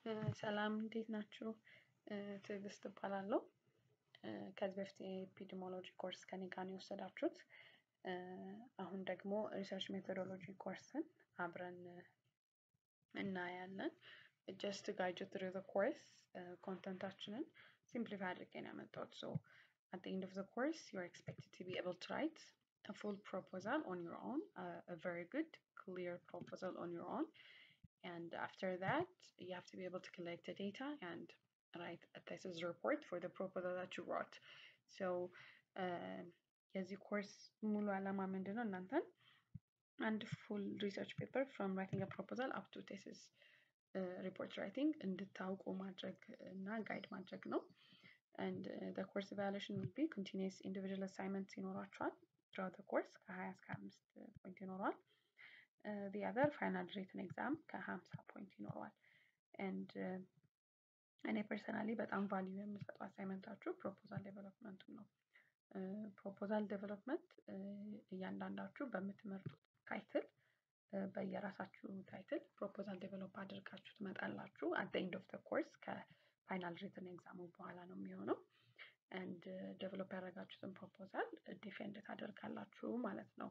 ሰላም እንዴት ናችሁ? ትዕግስት እባላለሁ። ከዚህ በፊት የኤፒዲሞሎጂ ኮርስ ከኔ ጋር ነው የወሰዳችሁት። አሁን ደግሞ ሪሰርች ሜቶዶሎጂ ኮርስን አብረን እናያለን። ጀስት ጋይድ ዩ ትሩ ዘ ኮርስ ኮንተንታችንን ሲምፕሊፋይ አድርጌ ነው ያመጣሁት። ሶ at the end of the course you're expected to be able to write a full proposal on your own, uh, a very good clear proposal on your own. And after that, you have to be able to collect the data and write a thesis report for the proposal that you wrote. So, የዚህ ኮርስ ሙሉ ዓላማ ምንድን ነው? እናንተን አንድ ፉል ሪሰርች ፔፐር ፍሮም ራይቲንግ ፕሮፖዛል አፕ ቱ ቴሲስ ሪፖርት ራይቲንግ እንድታውቁ ማድረግ እና ጋይድ ማድረግ ነው። and uh, the course evaluation will be continuous individual assignments ይኖራቸዋል throughout the course ከ20 እስከ 5 ፖይንት ይኖረዋል። uh, the other final written exam ከ50 ፖይንት ይኖረዋል። and uh, እኔ ፐርሰናሊ በጣም ቫልዩ የምሰጠው አሳይመንታችሁ ፕሮፖዛል ዴቨሎፕመንቱ ነው። ፕሮፖዛል ዴቨሎፕመንት እያንዳንዳችሁ በምትመርጡት ታይትል በየራሳችሁ ታይትል ፕሮፖዛል ዴቨሎፕ አድርጋችሁ ትመጣላችሁ። አት ዘ ኤንድ ኦፍ ዘ ኮርስ ከፋይናል ሪትን ኤግዛሙ በኋላ ነው የሚሆነው። ኤንድ ዴቨሎፕ ያደረጋችሁትን ፕሮፖዛል ዲፌንድ ታደርጋላችሁ ማለት ነው።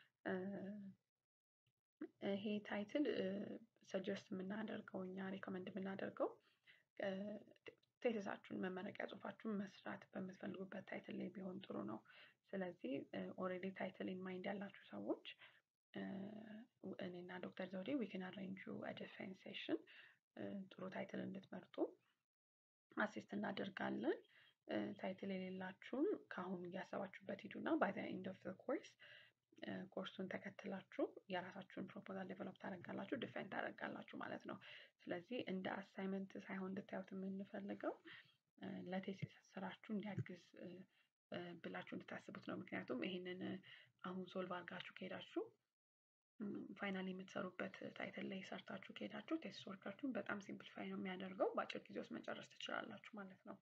ይሄ ታይትል ሰጀስት የምናደርገው እኛ ሪኮመንድ የምናደርገው ቴሲሳችሁን መመረቂያ ጽሁፋችሁን መስራት በምትፈልጉበት ታይትል ላይ ቢሆን ጥሩ ነው። ስለዚህ ኦልሬዲ ታይትል ኢን ማይንድ ያላችሁ ሰዎች እኔና ዶክተር ዘውዴ ዊክን አሬንጁ ዲፌንስ ሴሽን ጥሩ ታይትል እንድትመርጡ አሲስት እናደርጋለን። ታይትል የሌላችሁም ከአሁኑ እያሰባችሁበት ሂዱና ባይ ዘ ኤንድ ኦፍ ዘ ኮርስ ኮርሱን ተከትላችሁ የራሳችሁን ፕሮፖዛል ዴቨሎፕ ታደርጋላችሁ፣ ዲፌንድ ታደርጋላችሁ ማለት ነው። ስለዚህ እንደ አሳይመንት ሳይሆን እንድታዩት የምንፈልገው ለቴሲስ ስራችሁ እንዲያግዝ ብላችሁ እንድታስቡት ነው። ምክንያቱም ይሄንን አሁን ሶልቭ አድርጋችሁ ከሄዳችሁ ፋይናል የምትሰሩበት ታይትል ላይ ሰርታችሁ ከሄዳችሁ ቴስት ወርካችሁን በጣም ሲምፕሊፋይ ነው የሚያደርገው። በአጭር ጊዜ ውስጥ መጨረስ ትችላላችሁ ማለት ነው።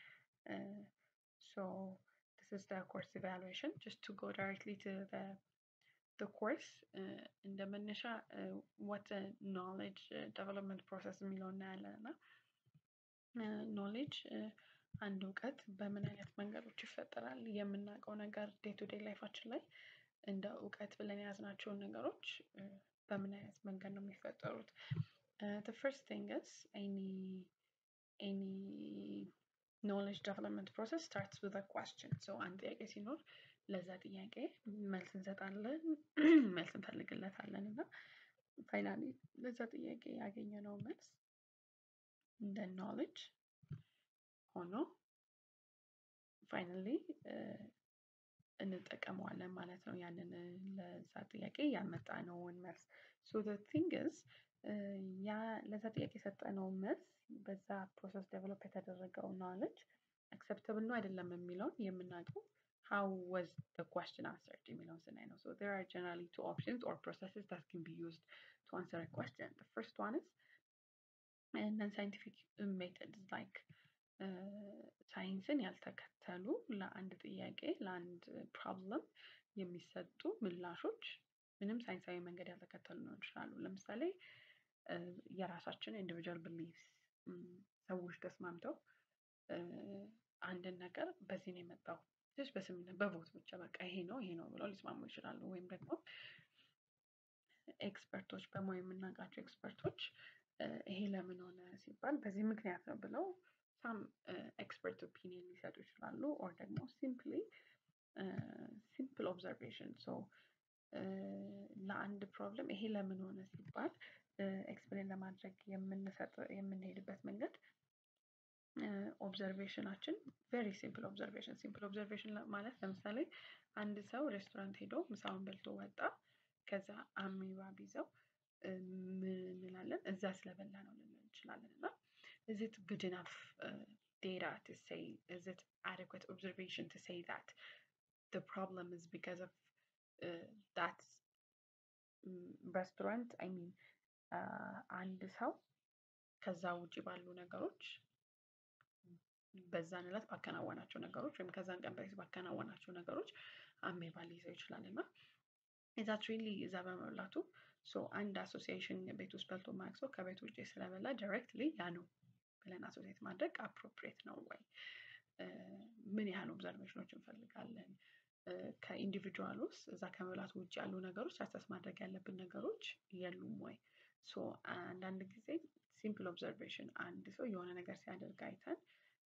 ሶ this is the course evaluation just to go directly to the the course እንደ መነሻ what a knowledge development process የሚለው እናያለን እና ኖሌጅ አንድ እውቀት በምን አይነት መንገዶች ይፈጠራል የምናውቀው ነገር ዴይ ቱ ዴይ ላይፋችን ላይ እንደ እውቀት ብለን የያዝናቸውን ነገሮች በምን አይነት መንገድ ነው የሚፈጠሩት? the first thing is any any knowledge development process starts with a question. so አንድ ጥያቄ ሲኖር ለዛ ጥያቄ መልስ እንሰጣለን፣ መልስ እንፈልግለታለን እና ፋይናሊ ለዛ ጥያቄ ያገኘነው መልስ እንደ ኖሌጅ ሆኖ ፋይናሊ እንጠቀመዋለን ማለት ነው። ያንን ለዛ ጥያቄ ያመጣነውን መልስ ሶ ዘ ቲንግ ኢዝ ያ ለዛ ጥያቄ የሰጠነው መልስ በዛ ፕሮሰስ ዴቨሎፕ የተደረገው ኖሌጅ አክሰፕተብል ነው አይደለም የሚለውን የምናውቀው how was the question answered የሚለውን ስናይ ነው። So there are generally two options or processes that can be used to answer a question. The first one is non-scientific methods like ሳይንስን ያልተከተሉ ለአንድ ጥያቄ ለአንድ ፕሮብለም የሚሰጡ ምላሾች ምንም ሳይንሳዊ መንገድ ያልተከተሉ ሊሆን ይችላሉ። ለምሳሌ የራሳችን ኢንዲቪጁዋል ብሊፍስ ሰዎች ተስማምተው አንድን ነገር በዚህ ነው የመጣው ጀስት በስምምነት በቮት ብቻ በቃ ይሄ ነው ይሄ ነው ብለው ሊስማሙ ይችላሉ። ወይም ደግሞ ኤክስፐርቶች በሙያ የምናውቃቸው ኤክስፐርቶች ይሄ ለምን ሆነ ሲባል በዚህ ምክንያት ነው ብለው ሳም ኤክስፐርት ኦፒኒየን ሊሰጡ ይችላሉ። ኦር ደግሞ ሲምፕሊ ሲምፕል ኦብዘርቬሽን ሶ ለአንድ ፕሮብለም ይሄ ለምን ሆነ ሲባል ኤክስፕሌን ለማድረግ የምንሰጥ የምንሄድበት መንገድ ኦብዘርቬሽናችን ቬሪ ሲምፕል ኦብዘርቬሽን ሲምፕል ኦብዘርቬሽን ማለት ለምሳሌ አንድ ሰው ሬስቶራንት ሄዶ ምሳውን በልቶ ወጣ። ከዛ አሚባ ቢይዘው ምን እንላለን? እዛ ስለበላ ነው ልንል እንችላለን እና is it good enough uh, data to say, is it adequate observation to say that the problem is because of uh, that restaurant? I mean, አንድ ሰው ከዛ ውጭ ባሉ ነገሮች በዛን ዕለት ባከናወናቸው ነገሮች ወይም ከዛን ቀን በፊት ባከናወናቸው ነገሮች አሜባ ሊይዘው ይችላል እና ኢዛት ሪሊ እዛ በመብላቱ ሶ አንድ አሶሲዬሽን ቤት ውስጥ በልቶ የማያውቅ ሰው ከቤት ውጭ ስለበላ ዳይሬክትሊ ያ ነው ብለን አሶሲዬት ማድረግ አፕሮፕሪየት ነው ወይ? ምን ያህል ኦብዘርቬሽኖች እንፈልጋለን? ከኢንዲቪጁዋል ውስጥ እዛ ከመብላት ውጭ ያሉ ነገሮች አሰስ ማድረግ ያለብን ነገሮች የሉም ወይ? ሶ አንዳንድ ጊዜ ሲምፕል ኦብዘርቬሽን አንድ ሰው የሆነ ነገር ሲያደርግ አይተን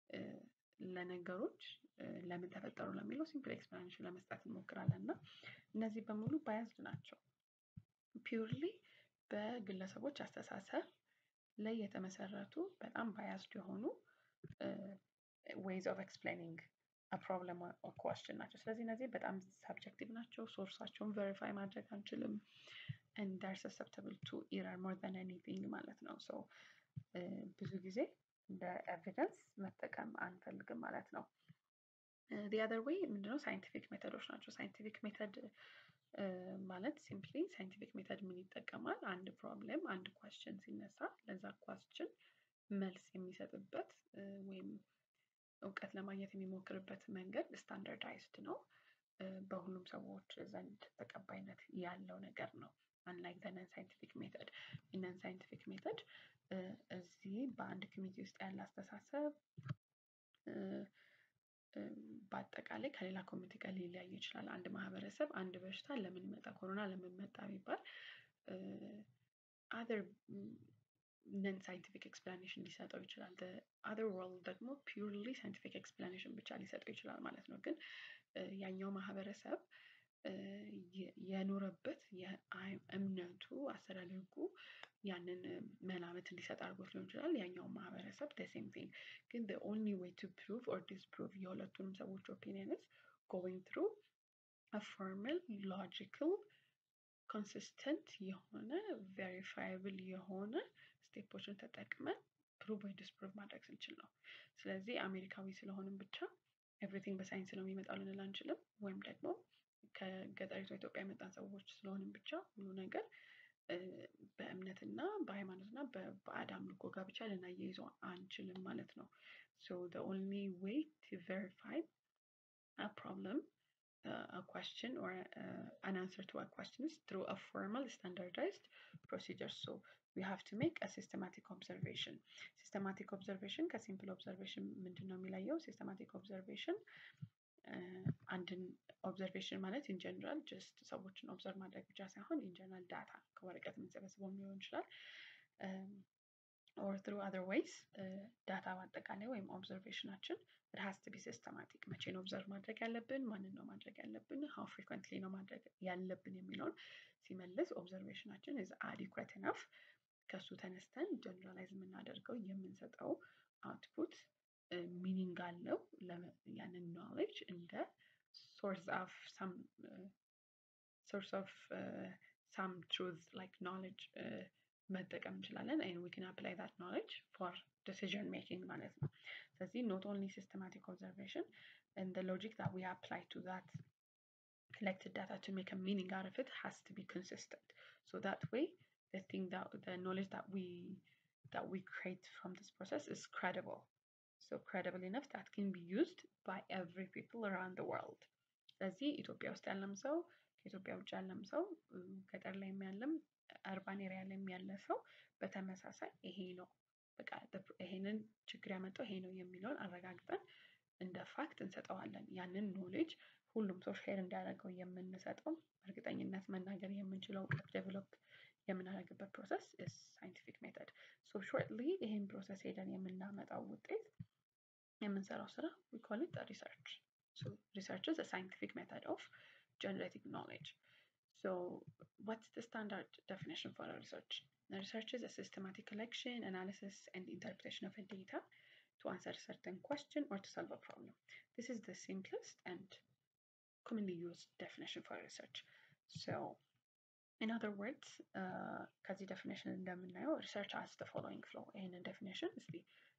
ለነገሮች ለምን ተፈጠሩ ለሚለው ሲምፕል ኤክስፕላኔሽን ለመስጠት እንሞክራለን እና እነዚህ በሙሉ ባያዝድ ናቸው። ፒውርሊ በግለሰቦች አስተሳሰብ ላይ የተመሰረቱ በጣም ባያዝድ የሆኑ ዌይዝ ኦፍ ኤክስፕሌኒንግ ፕሮብለም ኦር ኮስችን ናቸው። ስለዚህ እነዚህ በጣም ሳብጀክቲቭ ናቸው። ሶርሳቸውን ቬሪፋይ ማድረግ አንችልም። ኤንድ ዴይ አር ሰሰፕተብል ቱ ኢረር ሞር ዛን ኤኒቲንግ ማለት ነው። ሶ ብዙ ጊዜ እንደ ኤቪደንስ መጠቀም አንፈልግም ማለት ነው። ዲ አዘር ዌይ ምንድነው? ሳይንቲፊክ ሜተዶች ናቸው። ሳይንቲፊክ ሜተድ ማለት ሲምፕሊ ሳይንቲፊክ ሜተድ ምን ይጠቀማል? አንድ ፕሮብሌም አንድ ኳስችን ሲነሳ ለዛ ኳስችን መልስ የሚሰጥበት ወይም እውቀት ለማግኘት የሚሞክርበት መንገድ ስታንዳርዳይዝድ ነው። በሁሉም ሰዎች ዘንድ ተቀባይነት ያለው ነገር ነው። አንላይክ ዘ ነን ሳይንቲፊክ ሜተድ ነን ሳይንቲፊክ ሜተድ እዚህ በአንድ ኮሚኒቲ ውስጥ ያለ አስተሳሰብ በአጠቃላይ ከሌላ ኮሚኒቲ ጋር ሊለያይ ይችላል። አንድ ማህበረሰብ አንድ በሽታ ለምን መጣ ኮሮና ለምን መጣ ቢባል አዘር ነን ሳይንቲፊክ ኤክስፕላኔሽን ሊሰጠው ይችላል። አዘር ወርልድ ደግሞ ፒውርሊ ሳይንቲፊክ ኤክስፕላኔሽን ብቻ ሊሰጠው ይችላል ማለት ነው። ግን ያኛው ማህበረሰብ የኖረበት እምነቱ አስተዳደጉ ያንን መላምት እንዲሰጥ አድርጎት ሊሆን ይችላል። ያኛውን ማህበረሰብ ዘ ሴም ቲንግ ግን ዘ ኦንሊ ዌይ ቱ ፕሩቭ ኦር ዲስፕሩቭ የሁለቱንም ሰዎች ኦፒኒየን ኢዝ ጎይንግ ትሩ አ ፎርማል ሎጂካል ኮንሲስተንት የሆነ ቬሪፋይብል የሆነ ስቴፖችን ተጠቅመን ፕሩቭ ወይ ዲስፕሩቭ ማድረግ ስንችል ነው። ስለዚህ አሜሪካዊ ስለሆንን ብቻ ኤቭሪቲንግ በሳይንስ ነው የሚመጣው ልንል አንችልም። ወይም ደግሞ ከገጠሪቷ ኢትዮጵያ የመጣን ሰዎች ስለሆንን ብቻ ሁሉ ነገር በእምነትና በሃይማኖትና በባዕድ አምልኮ ጋር ብቻ ልናያይዘው አንችልም ማለት ነው። ሶ ዘ ኦንሊ ዌይ ቱ ቬሪፋይ አ ፕሮብለም a question or uh, an answer to a question is through a formal standardized procedure. So we have to make a systematic observation. Systematic observation ከሲምፕል ኦብዘርቬሽን ምንድን ነው የሚለየው? ሲስተማቲክ ኦብዘርቬሽን አንድን ኦብዘርቬሽን ማለት ኢን ጀነራል ጀስት ሰዎችን ኦብዘርቭ ማድረግ ብቻ ሳይሆን ኢን ጀነራል ዳታ ከወረቀት የምንሰበስበው ሊሆን ይችላል ኦር ትሩ አዘር ዌይስ ዳታ በአጠቃላይ ወይም ኦብዘርቬሽናችን ኢት ሃዝ ቱ ቢ ሲስተማቲክ። መቼ ነው ኦብዘርቭ ማድረግ ያለብን? ማንን ነው ማድረግ ያለብን? ሃው ፍሪኩዌንትሊ ነው ማድረግ ያለብን የሚለውን ሲመልስ ኦብዘርቬሽናችን ኢዝ አዲኩዌት ኢነፍ ከሱ ተነስተን ጀነራላይዝ የምናደርገው የምንሰጠው አውትፑት ሚኒንግ አለው ያንን ኖሌጅ እንደ ሶርስ ኦፍ ሳም ሶርስ ኦፍ ሳም ትሩዝ ላይክ ኖሌጅ መጠቀም እንችላለን ኤንድ ዊ ካን አፕላይ ዛት ኖሌጅ ፎር ዲሲዥን ሜኪንግ ማለት ነው። ስለዚህ ኖት ኦንሊ ሲስተማቲክ ኦብዘርቬሽን and the logic that we apply to that collected data to make a meaning out of it has to be consistent. So that way, the thing that the knowledge that we that we create from this process is credible. So credible enough that can be used by every people around the world. ስለዚህ ኢትዮጵያ ውስጥ ያለም ሰው ከኢትዮጵያ ውጭ ያለም ሰው ገጠር ላይ ያለም አርባን ኤሪያ ላይ ያለ ሰው በተመሳሳይ ይሄ ነው በቃ ይሄንን ችግር ያመጣው ይሄ ነው የሚለውን አረጋግጠን እንደ ፋክት እንሰጠዋለን። ያንን ኖሌጅ ሁሉም ሰው ሼር እንዲያደርገው የምንሰጠው በእርግጠኝነት መናገር የምንችለው እውቀት ዴቨሎፕ የምናደርግበት ፕሮሰስ ሳይንቲፊክ ሜተድ። ሶ ሾርትሊ ይህን ፕሮሰስ ሄደን የምናመጣው ውጤት የምንሰራው ስራ ዊ ኮል ኢት ሪሰርች። ሶ ሪሰርች ኢዝ ሳይንቲፊክ ሜተድ ኦፍ ጀነሬቲንግ ኖሌጅ። So what's the standard definition for a research? A research is a systematic collection, analysis, and interpretation of a data to answer a certain question or to solve a problem. This is the simplest and commonly used definition for research. So, in other words, ከዚህ definition እንደምናየው research has the following flow. ይህንን definition እስቲ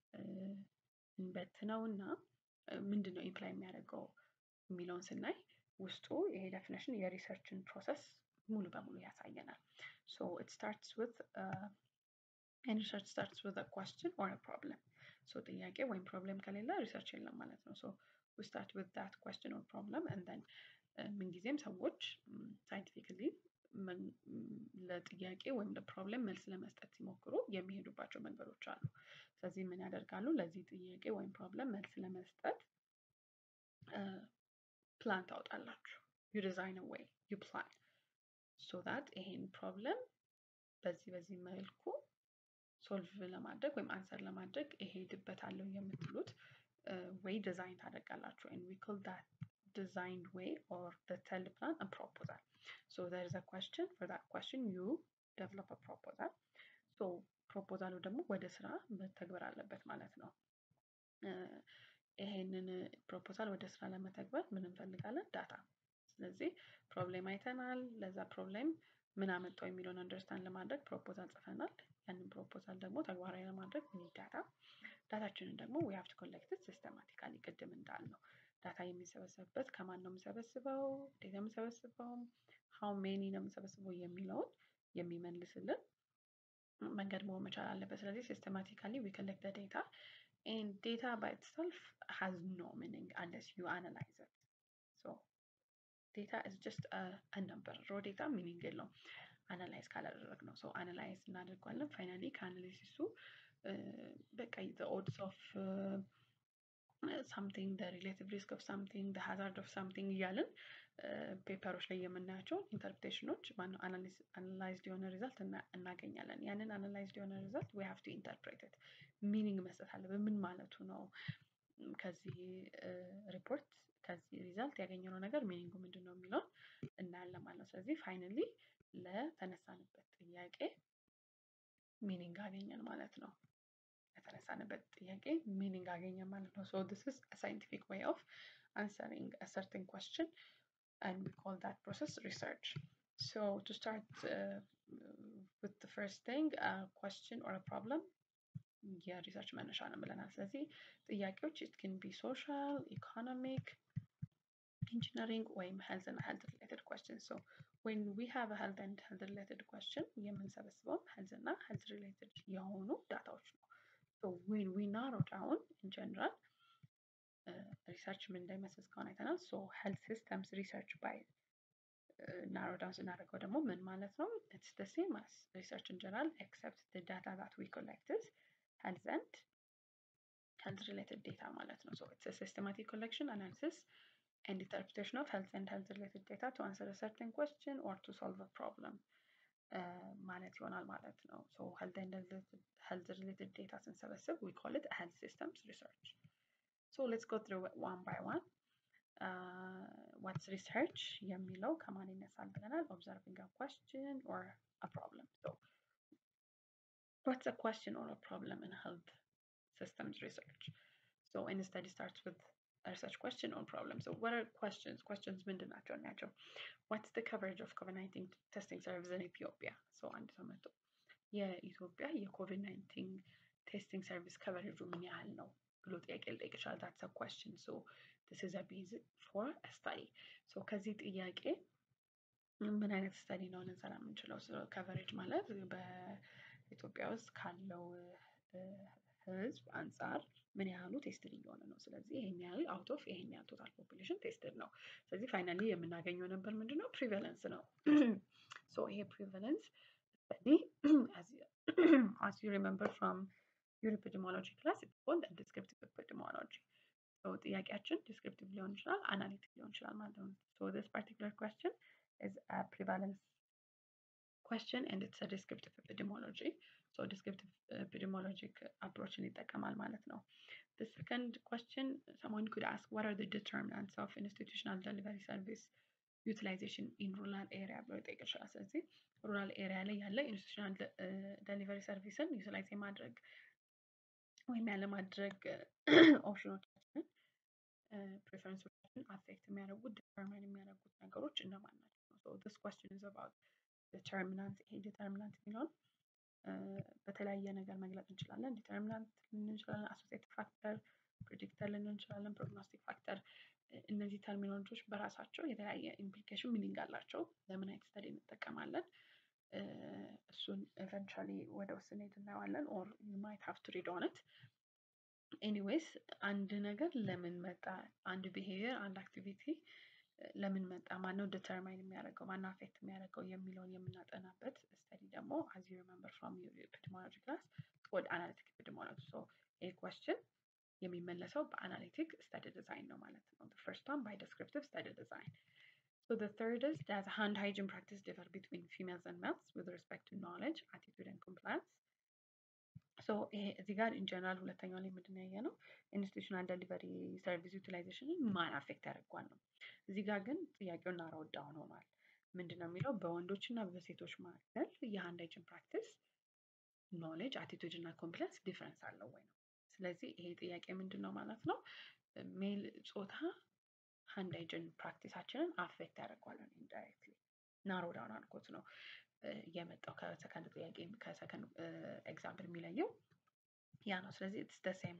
እንበትነው እና ምንድን ነው ኢምፕላይ የሚያደርገው የሚለውን ስናይ ውስጡ ይሄ definition የሪሰርችን ፕሮሰስ ሙሉ በሙሉ ያሳየናል። So it starts with uh, any research starts with a question or a problem. So ጥያቄ ወይም ፕሮብለም ከሌለ ሪሰርች የለም ማለት ነው። So we start with that question or problem and then ምንጊዜም ሰዎች ሳይንቲፊክሊ ለጥያቄ ወይም ለፕሮብለም መልስ ለመስጠት ሲሞክሩ የሚሄዱባቸው መንገዶች አሉ። ስለዚህ ምን ያደርጋሉ? ለዚህ ጥያቄ ወይም ፕሮብለም መልስ ለመስጠት ፕላን ታወጣላችሁ። ዩ ዲዛይን ዌይ ዩ ፕላን ሶ ዳት ይሄን ፕሮብለም በዚህ በዚህ መልኩ ሶልቭ ለማድረግ ወይም አንሰር ለማድረግ እሄድበታለሁ የምትሉት ወይ ዲዛይን ታደርጋላችሁ and we call that designed way or the tell plan a proposal so there is a question for that question you develop a proposal so ፕሮፖዛሉ ደግሞ ወደ ስራ መተግበር አለበት ማለት ነው። ይሄንን ፕሮፖዛል ወደ ስራ ለመተግበር ምን እንፈልጋለን? ዳታ። ስለዚህ ፕሮብሌም አይተናል። ለዛ ፕሮብሌም ምን አመጣው የሚለውን አንደርስታንድ ለማድረግ ፕሮፖዛል ጽፈናል። ያንን ፕሮፖዛል ደግሞ ተግባራዊ ለማድረግ ምን ዳታ ዳታችንን ደግሞ ዊ ሃቭ ቱ ኮሌክት ሲስተማቲካሊ ቅድም እንዳልነው ዳታ የሚሰበሰብበት ከማን ነው የምሰበስበው፣ እንዴት ነው የምሰበስበው፣ ሃው ሜኒ ነው የምሰበስበው የሚለውን የሚመልስልን መንገድ መሆን መቻል አለበት። ስለዚህ ሲስተማቲካሊ ዊ ኮሌክት ዴታ ኤንድ ዴታ ባይ ኢትሰልፍ ሃዝ ኖ ሚኒንግ አንለስ ዩ አናላይዝ ኢት ሶ ዴታ ኢዝ ጀስት አ ነምበር ሮ ዴታ ሚኒንግ የለውም አናላይዝ ካላደረግ ነው። ሶ አናላይዝ እናደርጓለን። ፋይናሊ ከአናሊሲሱ በቃ ዘ ኦድስ ኦፍ ሳምቲንግ ዘ ሪሌቲቭ ሪስክ ኦፍ ሳምቲንግ ዘ ሃዛርድ ኦፍ ሳምቲንግ እያልን ፔፐሮች ላይ የምናያቸው ኢንተርፕሬሽኖች ማነው አናላይዝድ የሆነ ሪዛልት እናገኛለን። ያንን አናላይዝድ የሆነ ሪዛልት ዊ ሃቭ ቱ ኢንተርፕሬት ኢት ሚኒንግ መስጠት አለብን። ምን ማለቱ ነው? ከዚህ ሪፖርት ከዚህ ሪዛልት ያገኘነው ነገር ሚኒንጉ ምንድን ነው የሚለውን እናያለን ማለት ነው። ስለዚህ ፋይናሊ ለተነሳንበት ጥያቄ ሚኒንግ አገኘን ማለት ነው። ለተነሳንበት ጥያቄ ሚኒንግ አገኘን ማለት ነው። ሶ ዲስ ኢዝ ሳይንቲፊክ ዌይ ኦፍ answering a certain question and we call that process research. So to start uh, with the first thing, a question or a problem, የሪሰርች መነሻ ነው ብለናል። ስለዚህ ጥያቄዎች ኢት ኬን ቢ ሶሻል፣ ኢኮኖሚክ፣ ኢንጂነሪንግ ወይም ሄልዝ እና ሄልዝ ሪሌትድ question. So when we have a health and health related question የምንሰበስበውም ሄልዝ እና ሄልዝ ሪሌትድ የሆኑ ዳታዎች ነው። So when we narrow down in general ሪሰርች ምን እንደሚመስል እስካሁን አይተናል። ሶ ሄልት ሲስተምስ ሪሰርች ባይ ናሮ ዳውን ስናደርገው ደግሞ ምን ማለት ነው? ኢትስ ደ ሴም አስ ሪሰርች ኢን ጀነራል ኤክሰፕት ደ ዳታ ዛት ዊ ኮሌክትድ ሄልዝ ኤንድ ሄልዝ ሪሌትድ ዴታ ማለት ነው። ሶ ኢትስ ሲስተማቲክ ኮሌክሽን አናሊሲስ ኤንድ ኢንተርፕሬቴሽን ኦፍ ሄልዝ ኤንድ ሄልዝ ሪሌትድ ዴታ ቱ አንሰር ሰርተን ኩዌስችን ኦር ቱ ሶልቭ ፕሮብለም ማለት ይሆናል ማለት ነው። ሶ ሄልዝ ኤንድ ሄልዝ ሪሌትድ ዴታ ስንሰበስብ ዊ ኮል ኢት ሄልዝ ሲስተምስ ሪሰርች So let's go through it one by one. Uh, what's research? የሚለው ከማን ይነሳል ብለናል? Observing a question or a problem. So what's a question or a problem in health systems research? So any study starts with a research question or problem. So what are questions? Questions ምንድን ናቸው ናቸው? What's the coverage of COVID-19 testing service in Ethiopia? So አንድ ሰው መጥቶ የኢትዮጵያ የኮቪድ-19 ቴስቲንግ ሰርቪስ ከቨሬጁ ምን ያህል ነው ብሎ ጥያቄ ሊጠይቅ ይችላል። ዳትስ አ ኩዌስችን ሶ ዲስ ኢዝ አ ቤዝ ፎር ስታዲ ሶ ከዚህ ጥያቄ ምን አይነት ስታዲ ነው ልንሰራ የምንችለው? ከቨሬጅ ማለት በኢትዮጵያ ውስጥ ካለው ህዝብ አንጻር ምን ያህሉ ቴስትድ እየሆነ ነው። ስለዚህ ይሄን ያህል አውት ኦፍ ይሄን ያህል ቶታል ፖፑሌሽን ቴስትድ ነው። ስለዚህ ፋይናሊ የምናገኘው ነበር ምንድን ነው? ፕሪቫለንስ ነው። ሶ ይሄ ፕሪቫለንስ ስታዲ as you remember from your epidemiology class it's called a descriptive epidemiology so ጥያቄያችን ዲስክሪፕቲቭ ሊሆን ይችላል አናሊቲክ ሊሆን ይችላል ማለት ነው so this particular question is a prevalence question and it's a descriptive epidemiology so descriptive epidemiologic approachን ይጠቀማል ማለት ነው the second question someone could ask what are the determinants of institutional delivery service ዩቲላይዜሽን ኢን ሩራል ኤሪያ ብሎ ይጠይቅ ይችላል። ስለዚህ ሩራል ኤሪያ ላይ ያለ ኢንስቲቱሽናል ደሊቨሪ ሰርቪስን ዩቲላይዝ የማድረግ ወይም ያለማድረግ ኦፕሽኖቻችንን ፕሬፈረንሶቻችንን አፌክት የሚያደርጉት ዲተርማይን የሚያደርጉት ነገሮች እነማን ናቸው? ሶ ዲስ ኮስችን ኢዝ አባውት ዲተርሚናንት ይሄ ዲተርሚናንት የሚለውን በተለያየ ነገር መግለጽ እንችላለን። ዲተርሚናንት ልንል እንችላለን፣ አሶሲኤቲቭ ፋክተር፣ ፕሬዲክተር ልንል እንችላለን፣ ፕሮግኖስቲክ ፋክተር እነዚህ ተርሚኖሎጂዎች በራሳቸው የተለያየ ኢምፕሊኬሽን ሚኒንግ አላቸው። ለምን አይነት ስተዲ እንጠቀማለን? እሱን ኤቨንቹዋሊ ወደ ውስጥ እንሄድ እናየዋለን። ኦር ዩ ማይት ሃቭ ቱ ሪድ ኦን ኢት ኤኒዌይስ አንድ ነገር ለምን መጣ፣ አንድ ቢሄቪየር፣ አንድ አክቲቪቲ ለምን መጣ፣ ማነው ዲተርማይን የሚያደርገው፣ ማነው አፌክት የሚያደርገው የሚለውን የምናጠናበት ስተዲ ደግሞ አዝ ዩ ሪመምበር ፍሮም ኤፒዲሞሎጂ ክላስ ወደ አናሊቲክ ኤፒዲሞሎጂ ሶ ይህ ኮስችን የሚመለሰው በአናሊቲክ ስተዲ ዲዛይን ነው ማለት ነው። ፈርስት ዋን ባይ ዲስክሪፕቲቭ ስተዲ ዲዛይን So the third is that hand hygiene practice differ between females and males with respect to knowledge, attitude and compliance. ሶ እዚህ ጋር ኢንጀነራል ሁለተኛው ላይ ምንድን ያየ ነው ኢንስቲቱሽናል ደሊቨሪ ሰርቪስ ዩቲላይዜሽንን ማን አፌክት ያደርጓል ነው። እዚህ ጋር ግን ጥያቄው ናሮው ዳውን ሆኗል። ምንድን ነው የሚለው በወንዶች እና በሴቶች መካከል የሃንድ ሃይጂን ፕራክቲስ ኖሌጅ፣ አቲቱድ እና ኮምፕለንስ ዲፍረንስ አለው ወይ ነው። ስለዚህ ይሄ ጥያቄ ምንድን ነው ማለት ነው ሜል ጾታ ሃንድ ሃይጂን ፕራክቲሳችንን አፌክት ያደርገዋል ኢንዳይሬክትሊ ናሮ ዳውን አድርጎት ነው የመጣው ከሰከንድ ጥያቄ ከሰከንድ ኤግዛምፕል የሚለየው ያ ነው። ስለዚህ ኢትስ ደ ሴም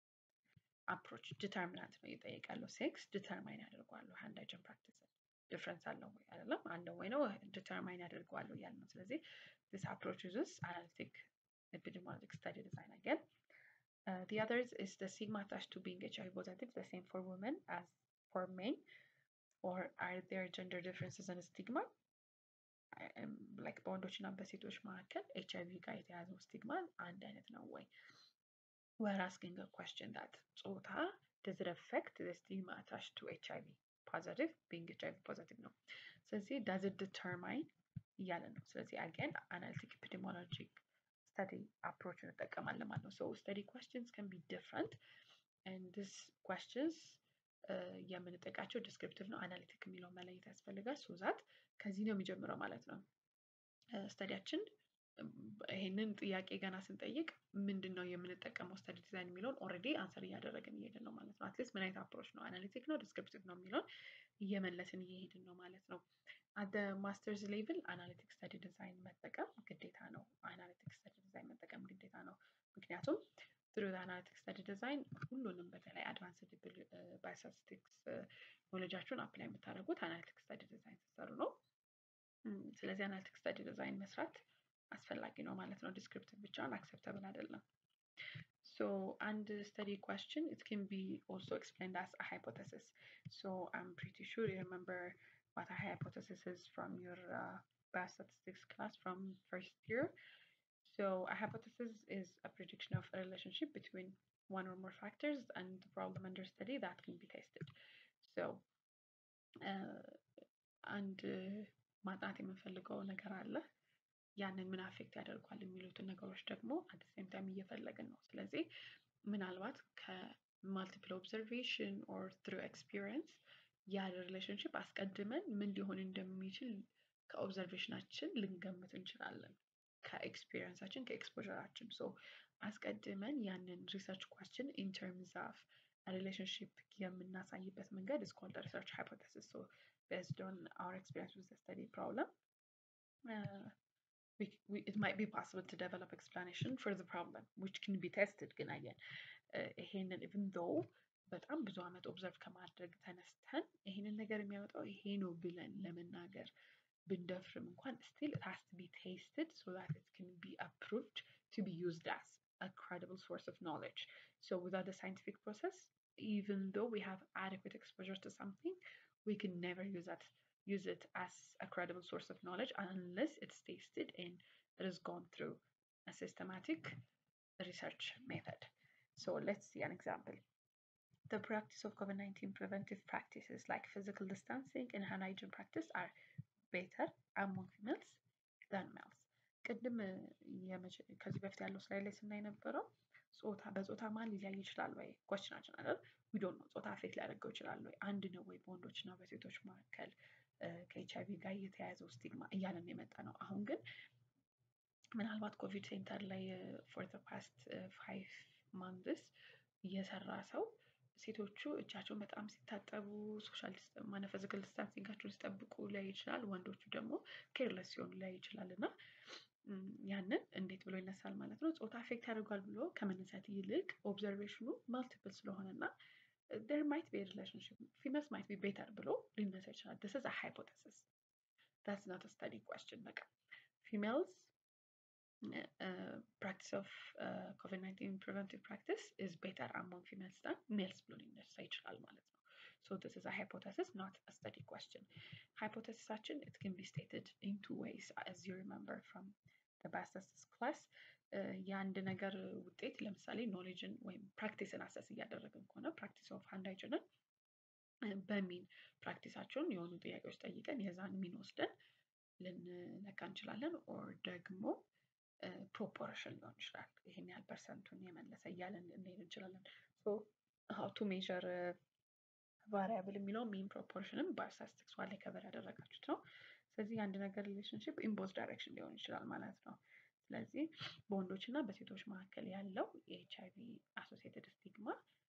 አፕሮች ዲተርሚናንት ነው እየጠየቀ ያለው ሴክስ ዲተርማይን ያደርገዋለሁ ሃንድ ሃይጂን ፕራክቲስ ዲፍረንስ አለው ወይ አይደለም አለው ወይ ነው ዲተርማይን ያደርገዋለሁ እያለ ነው። ስለዚህ ዲስ አፕሮች ዩዝስ አናሊቲክ epidemiologic study design again. Uh, the others is the stigma attached to being HIV positive, the same for women as for men, or are there gender differences and stigma? ላይክ በወንዶች እና በሴቶች መካከል ኤች አይቪ ጋር የተያዘው ስቲግማ አንድ አይነት ነው ወይ? we're asking a question that ጾታ does it affect the stigma attached to HIV positive being HIV positive ነው። ስለዚህ does it determine እያለ ነው። ስለዚህ again analytic epidemiologic study approach እንጠቀማለን ማለት ነው። so study questions can be different and these questions የምንጠቃቸው ዲስክሪፕቲቭ ነው አናሊቲክ የሚለው መለየት ያስፈልጋል። ሶ ዛት ከዚህ ነው የሚጀምረው ማለት ነው ስተዲያችን ይሄንን ጥያቄ ገና ስንጠይቅ ምንድን ነው የምንጠቀመው ስተዲ ዲዛይን የሚለውን ኦልሬዲ አንሰር እያደረግን እየሄድን ነው ማለት ነው። አትሊስት ምን አይነት አፕሮች ነው አናሊቲክ ነው ዲስክሪፕቲቭ ነው የሚለውን እየመለስን እየሄድን ነው ማለት ነው። አደ ማስተርስ ሌቭል አናሊቲክ ስተዲ ዲዛይን መጠቀም ግዴታ ነው። አናሊቲክ ስተዲ ዲዛይን መጠቀም ግዴታ ነው። ምክንያቱም ትሩ አናሊቲክ ስተዲ ዲዛይን ሁሉንም በተለይ አድቫንስድ ባዮስታቲስቲክስ ኖሌጃችሁን አፕላይ የምታደርጉት አናሊቲክ ስተዲ ዲዛይን ስትሰሩ ነው። ስለዚህ አናሊቲክ ስተዲ ዲዛይን መስራት አስፈላጊ ነው ማለት ነው። ዲስክሪፕቲቭ ብቻውን አክሰፕተብል አይደለም። ሶ አንድ ስተዲ question it can be also explained as a hypothesis. So I'm pretty sure you remember what a hypothesis is from your uh, biostatistics class from first year. So a hypothesis is a prediction of a relationship between one or more factors and the problem under study that can be tested. So አንድ ማጥናት የምንፈልገው ነገር አለ ያንን ምን አፌክት ያደርጓል የሚሉትን ነገሮች ደግሞ አት ሴም ታይም እየፈለግን ነው። ስለዚህ ምናልባት ከማልቲፕል ኦብዘርቬሽን ኦር ትሩ ኤክስፒሪየንስ ያለ ሪሌሽንሽፕ አስቀድመን ምን ሊሆን እንደሚችል ከኦብዘርቬሽናችን ልንገምት እንችላለን። ከኤክስፒሪየንሳችን ከኤክስፖዠራችን ሶ አስቀድመን ያንን ሪሰርች ኳስችን ኢን ተርምስ ኦፍ ሪሌሽንሽፕ የምናሳይበት መንገድ is called the research hypothesis. So based on our experience with the study problem, uh, we, we, it might be possible to develop explanation for the problem which can be tested ግን አየን ይሄንን even though በጣም ብዙ ዓመት ኦብዘርቭ ከማድረግ ተነስተን ይሄንን ነገር የሚያመጣው ይሄ ነው ብለን ለመናገር ብንደፍርም እንኳን still it has to be tested so that it can be approved to be used as a credible source of knowledge. So without the scientific process, even though we have adequate exposure to something, we can never use that use it as a credible source of knowledge unless it's tested and it has gone through a systematic research method. So let's see an example. The practice of COVID-19 preventive practices like physical distancing and hand hygiene practice are better among females than males. ቅድም ከዚህ በፊት ያለው ስላይ ላይ ስናይ ነበረው ጾታ በጾታ ማን ሊለያይ ይችላል ወይ ኮስችናችን አይደል ዊዶን ነው ጾታ አፌክት ሊያደርገው ይችላል ወይ አንድ ነው ወይ በወንዶች እና በሴቶች መካከል ከኤች አይቪ ጋር የተያያዘው ስቲግማ እያለን የመጣ ነው አሁን ግን ምናልባት ኮቪድ ሴንተር ላይ ፎር ዘ ፓስት ፋይቭ ማንዝስ እየሰራ ሰው ሴቶቹ እጃቸውን በጣም ሲታጠቡ ሶሻል ማነ ፊዚካል ዲስታንሲንጋቸውን ሲጠብቁ ላይ ይችላል ወንዶቹ ደግሞ ኬርለስ ሲሆኑ ላይ ይችላል እና ያንን እንዴት ብሎ ይነሳል ማለት ነው ጾታ አፌክት ያደርጓል ብሎ ከመነሳት ይልቅ ኦብዘርቬሽኑ ማልቲፕል ስለሆነ እና there might be a relationship females might be better ብሎ ሊነሳ ይችላል this is a hypothesis that's not a study question በቃ females uh, practice of uh, COVID-19 preventive practice is better among females than males ብሎ ሊነሳ ይችላል ማለት ነው So this is a hypothesis, not a study question. Hypothesisation, it can be stated in two ways, as you remember from the biostatistics class. የአንድ ነገር ውጤት ለምሳሌ ኖሌጅን ወይም ፕራክቲስን አሰስ እያደረግን ከሆነ ፕራክቲስ ኦፍ ሃንድ ሃይጅንን በሚን ፕራክቲሳቸውን የሆኑ ጥያቄዎች ጠይቀን የዛን ሚን ወስደን ልንለካ እንችላለን። ኦር ደግሞ ፕሮፖርሽን ሊሆን ይችላል። ይሄን ያህል ፐርሰንቱን የመለሰ እያለን ልንሄድ እንችላለን። ሀው ቱ ሜዥር ቫሪያብል የሚለው ሚን ፕሮፖርሽንም በስታቲስቲክስ ዋን ላይ ከበር ያደረጋችሁት ነው። ስለዚህ የአንድ ነገር ሪሌሽንሽፕ ኢንቦዝ ዳይሬክሽን ሊሆን ይችላል ማለት ነው። ስለዚህ በወንዶች እና በሴቶች መካከል ያለው የኤች አይቪ አሶሲየትድ ስቲግማ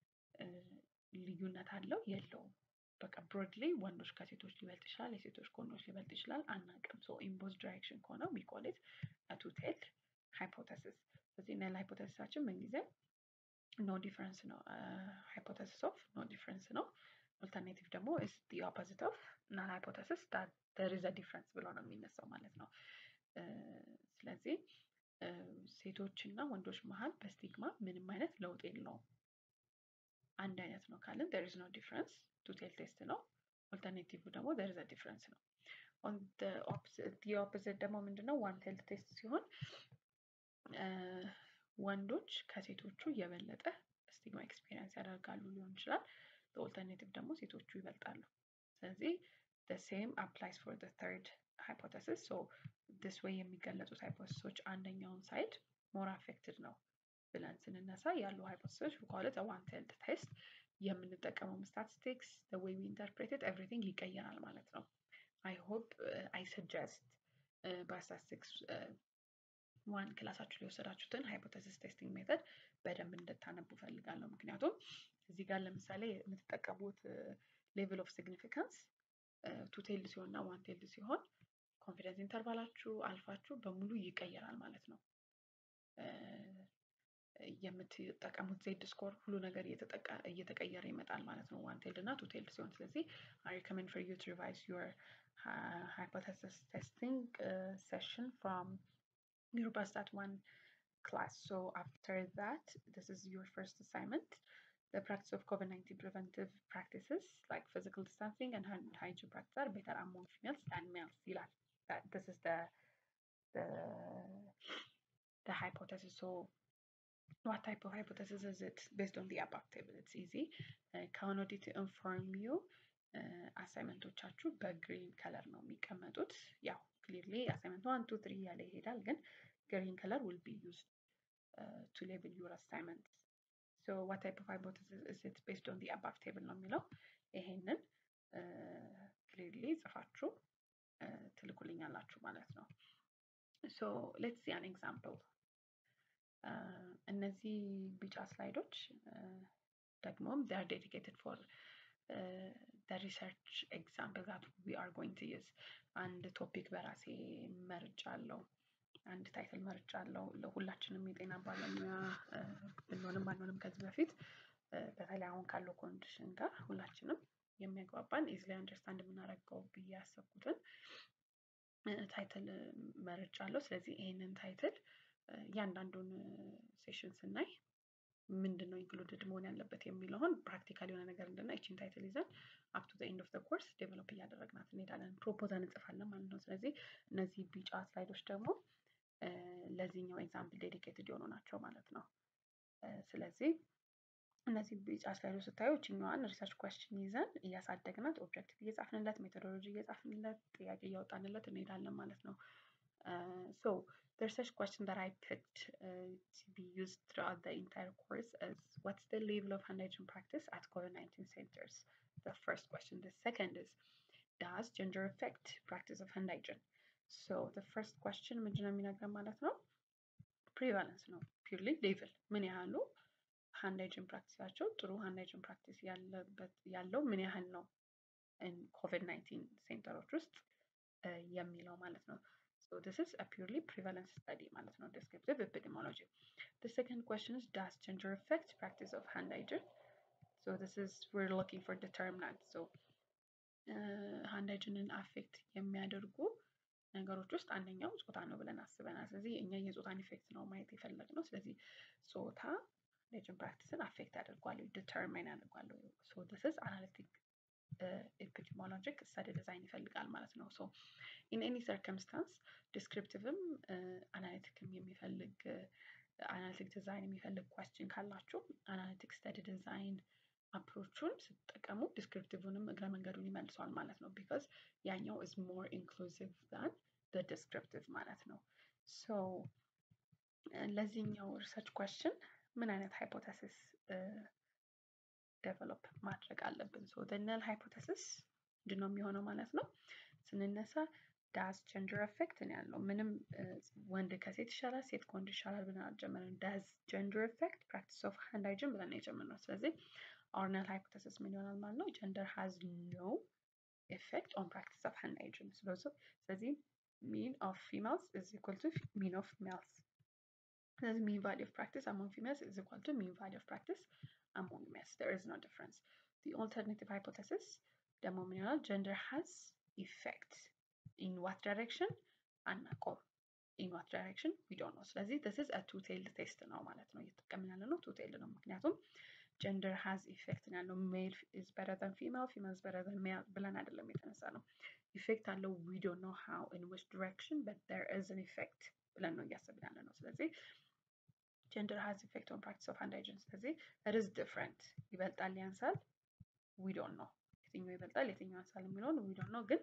ልዩነት አለው የለውም? በቃ ብሮድሊ ወንዶች ከሴቶች ሊበልጥ ይችላል፣ የሴቶች ከወንዶች ሊበልጥ ይችላል፣ አናውቅም። ሶ ኢንቦዝ ዳይሬክሽን ከሆነ ዊ ኮል ኢት ቱ ቴል ሃይፖተሲስ። ስለዚህ እና ሃይፖተሲሳችን ምንጊዜም ኖ ዲፍረንስ ነው። ሃይፖተሲስ ኦፍ ኖ ዲፍረንስ ነው። ኦልተርኔቲቭ ደግሞ ኢስ ዲ ኦፖዚት ኦፍ ናን ሃይፖተሲስ ዳት ዜር ኢዝ አ ዲፍረንስ ብሎ ነው የሚነሳው ማለት ነው። ስለዚህ ሴቶች እና ወንዶች መሀል በስቲግማ ምንም አይነት ለውጥ የለውም። አንድ አይነት ነው ካልን ዜር ኢዝ ኖ ዲፍረንስ ቱ ቴል ቴስት ነው። ኦልተርኔቲቭ ደግሞ ዜር ኢዝ አ ዲፍረንስ ነው። ኦን ዲ ኦፖዚት ደግሞ ምንድነው ዋን ቴልድ ቴስት ሲሆን ወንዶች ከሴቶቹ የበለጠ ስቲግማ ኤክስፒሪየንስ ያደርጋሉ ሊሆን ይችላል። ኦልተርኔቲቭ ደግሞ ሴቶቹ ይበልጣሉ። ስለዚህ the same applies for the third hypothesis. So this way የሚገለጹት ሃይፖቴሲሶች አንደኛውን ሳይድ ሞር አፌክትድ ነው ብለን ስንነሳ ያሉ ሃይፖቴሲሶች we call it a one tailed test የምንጠቀመው ስታቲስቲክስ the way we interpret it everything ይቀየራል ማለት ነው። I hope uh, I suggest በስታቲስቲክስ ዋን ክላሳችሁ ላይ የወሰዳችሁትን ሃይፖቴሲስ ቴስቲንግ ሜተድ በደንብ እንድታነቡ ፈልጋለሁ። ምክንያቱም እዚህ ጋር ለምሳሌ የምትጠቀሙት ሌቭል ኦፍ ሲግኒፊካንስ ቱ ቴልድ ሲሆን እና ዋን ቴልድ ሲሆን ኮንፊደንስ ኢንተርቫላችሁ አልፋችሁ በሙሉ ይቀየራል ማለት ነው። የምትጠቀሙት ዜድ ስኮር ሁሉ ነገር እየተቀየረ ይመጣል ማለት ነው። ዋን ቴልድ እና ቱ ቴልድ ሲሆን ስለዚህ አይ ሪኮመንድ ፎር ዩ ቱ ሪቫይዝ ዩር ሃይፖቴሲስ ቴስቲንግ ሴሽን ፍሮም your BASTAT 1 class. So after that, this is your first assignment. The practice of COVID-19 preventive practices like physical distancing and hand hygiene practice are better among females than males. That this is the the the hypothesis. So what type of hypothesis is it based on the above table? It's easy. Uh, county to inform you. አሳይመንቶቻችሁ በግሪን ከለር ነው የሚቀመጡት። ያው ክሊርሊ አሳይመንት ዋን ቱ ትሪ እያለ ይሄዳል፣ ግን ግሪን ከለር ዊል ቢ ዩዝድ ቱ ሌብል ዩር አሳይመንት። ሶ ዋት ታይፕ ኦፍ ሃይፖቴሲስ ኢዝ ኢት ቤዝድ ኦን ዲ አባቭ ቴብል ነው የሚለው። ይሄንን ክሊርሊ ጽፋችሁ ትልኩልኛላችሁ ማለት ነው። ሶ ሌትስ ሲ አን ኤግዛምፕል። እነዚህ ቢጫ ስላይዶች ደግሞም they are dedicated for uh, the research example that we are going to use አንድ ቶፒክ በራሴ መርጫለሁ። አንድ ታይትል መርጫለሁ። ለሁላችንም የጤና ባለሙያ ብንሆንም ባንሆንም ከዚህ በፊት በተለይ አሁን ካለው ኮንዲሽን ጋር ሁላችንም የሚያግባባን ኢዝሊ አንደርስታንድ የምናደርገው ብዬ ያሰብኩትን ታይትል መርጫለሁ። ስለዚህ ይሄንን ታይትል እያንዳንዱን ሴሽን ስናይ ምንድን ነው ኢንክሉድድ መሆን ያለበት የሚለውን ፕራክቲካል የሆነ ነገር እንድና ይችን ታይትል ይዘን አፕ ቱ ኤንድ ኦፍ ኮርስ ዴቨሎፕ እያደረግናት እንሄዳለን። ፕሮፖዛል እንጽፋለን ማለት ነው። ስለዚህ እነዚህ ቢጫ ስላይዶች ደግሞ ለዚህኛው ኤግዛምፕል ዴዲኬትድ የሆኑ ናቸው ማለት ነው። ስለዚህ እነዚህ ቢጫ ስላይዶች ስታዩ እችኛዋን ሪሰርች ኮስችን ይዘን እያሳደግናት ኦብጀክቲቭ እየጻፍንለት ሜቶዶሎጂ እየጻፍንለት ጥያቄ እያወጣንለት እንሄዳለን ማለት ነው። ሶ the research question that I picked uh, to be used throughout the entire course is what's the level of hand hygiene practice at COVID-19 centers? The first question. The second is does gender affect practice of hand hygiene? So the first question ምንድነው የሚነግረን ማለት ነው ፕሪቫለንስ ነው ፒርሊ ሌቭል ምን ያህሉ ሃንድ ሃይጂን ፕራክቲሳቸው ጥሩ ሃንድ ሃይጂን ፕራክቲስ ያለበት ያለው ምን ያህል ነው ኮቪድ 19 ሴንተሮች ውስጥ የሚለው ማለት ነው So this is a purely prevalence study, ማለት ነው, descriptive epidemiology. The second question is, does gender affect practice of hand hygiene? So this is, we're looking for determinant. So hand hygiene affect የሚያደርጉ ነገሮች ውስጥ አንደኛው ጾታ ነው ብለን አስበናል። ስለዚህ እኛ የጾታን ኢፌክት ነው ማየት የፈለግነው። ስለዚህ ጾታ ሃይጂን ፕራክቲስን አፌክት ያደርጓል፣ ዲተርማይን ያደርጓል። ሶ ዲስ ኢዝ አናሊቲክ ኤፒዲሞሎጂክ ስተዲ ዲዛይን ይፈልጋል ማለት ነው። ሶ ኢን ኤኒ ሰርከምስታንስ ዲስክሪፕቲቭም አናሊቲክም የሚፈልግ አናሊቲክ ዲዛይን የሚፈልግ ኳስችን ካላችሁ አናሊቲክ ስተዲ ዲዛይን አፕሮቹን ስትጠቀሙ ዲስክሪፕቲቭንም እግረ መንገዱን ይመልሰዋል ማለት ነው። ቢካዝ ያኛው ኢዝ ሞር ኢንክሉሲቭ ዛን ዲስክሪፕቲቭ ማለት ነው። ሶ ለዚህኛው ሪሰርች ኳስችን ምን አይነት ሃይፖተሲስ ዴቨሎፕ ማድረግ አለብን? ሶ ነል ሃይፖተሲስ ምንድን ነው የሚሆነው ማለት ነው። ስንነሳ ዳዝ ጀንደር ኤፌክት ነው ያለው። ምንም ወንድ ከሴት ይሻላል፣ ሴት ከወንድ ይሻላል ብለን አልጀመርንም። ዳዝ ጀንደር ኤፌክት ፕራክቲስ ኦፍ ሃንድ ሃይጂን ብለን ነው የጀመርነው። ስለዚህ our null hypothesis ምን ይሆናል ማለት ነው? gender has no effect on practice of hand hygiene. ስለዚህ mean of females is equal to mean of males. ስለዚህ mean value of practice among females is equal to mean value of practice among males. There is no difference. The alternative hypothesis ደግሞ ምን ይሆናል? gender has effect in what direction? አናውቀውም። in what direction? we don't know. ስለዚህ this is a two-tailed test ነው ማለት ነው። እየተጠቀምን ያለ ነው two-tailed ነው ምክንያቱም ጀንደር ሃዝ ኢፌክት ነው ያለው። ሜል ኢዝ በረር ዘን ፊሜል ፊሜል ኢዝ በረር ዘን ሜል ብለን አይደለም የተነሳ ነው። ኢፌክት አለው ዊ ዶንት ኖ ሃው ኢን ዊች ዲሬክሽን በት ዜር ኢዝ አን ኢፌክት ብለን ነው እያሰብን ያለ ነው። ስለዚህ ጀንደር ሃዝ ኢፌክት ኦን ፕራክቲስ ኦፍ ሃንድ ሃይጂን። ስለዚህ ኢት ኢዝ ዲፍረንት ይበልጣል ያንሳል ዊ ዶንት ኖ የትኛው ይበልጣል የትኛው ያንሳል የሚለውን ዊ ዶንት ኖ ግን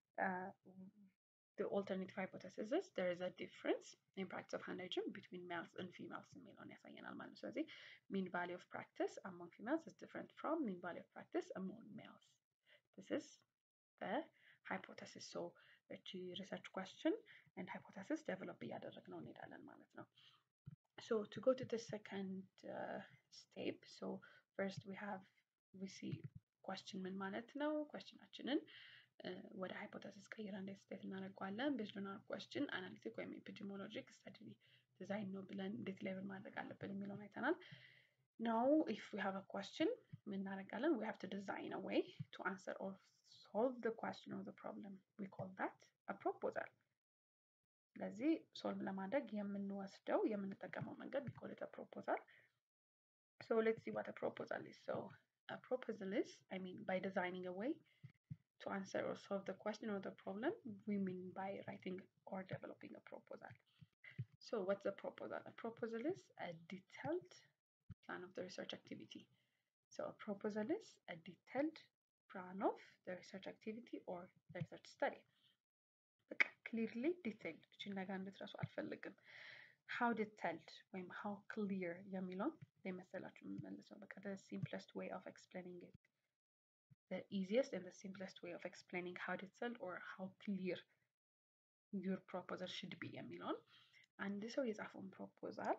the alternative hypothesis is there is a difference in practice of hand hygiene between males and females የሚለውን ያሳየናል ማለት ነው። ስለዚህ mean value of practice among females is different from mean value of practice among males. This is the hypothesis. So እቺ research question and hypothesis develop እያደረግነው እንሄዳለን ማለት ነው። So to go to the second uh, step, so first we have we see question ምን ማለት ነው? questionአችንን ወደ ሃይፖተሲስ ቀይረን እንዴት ስቴት እናደርገዋለን? ቤዝድ ኦን አወር question አናሊቲክ ወይም ኤፒዲሞሎጂክ ስተዲ ዲዛይን ነው ብለን እንዴት ሌብል ማድረግ አለብን የሚለውን አይተናል። ናው ኢፍ ዊ ሃቭ አ question ምን እናደርጋለን? we have to design a way to answer or solve the question or the problem. We call that a proposal. ስለዚህ ሶልቭ ለማድረግ የምንወስደው የምንጠቀመው መንገድ we call it a proposal. So let's see what a proposal is. So a proposal is, I mean, by designing a way to answer or solve the question or the problem, we mean by writing or developing a proposal. So what's a proposal? A proposal is a detailed plan of the research activity. So a proposal is a detailed plan of the research activity or the research study. በቃ ክሊርሊ ዲቴይልድ እችን ነገር እንድትረሱ አልፈልግም። ሃው ዲቴይልድ ወይም ሃው ክሊር የሚለውን የመሰላችሁ የምመልሰው በቃ the simplest way of explaining it the easiest and the simplest way of explaining how detailed or how clear your proposal should be የሚለውን አንድ ሰው የጻፈውን ፕሮፖዛል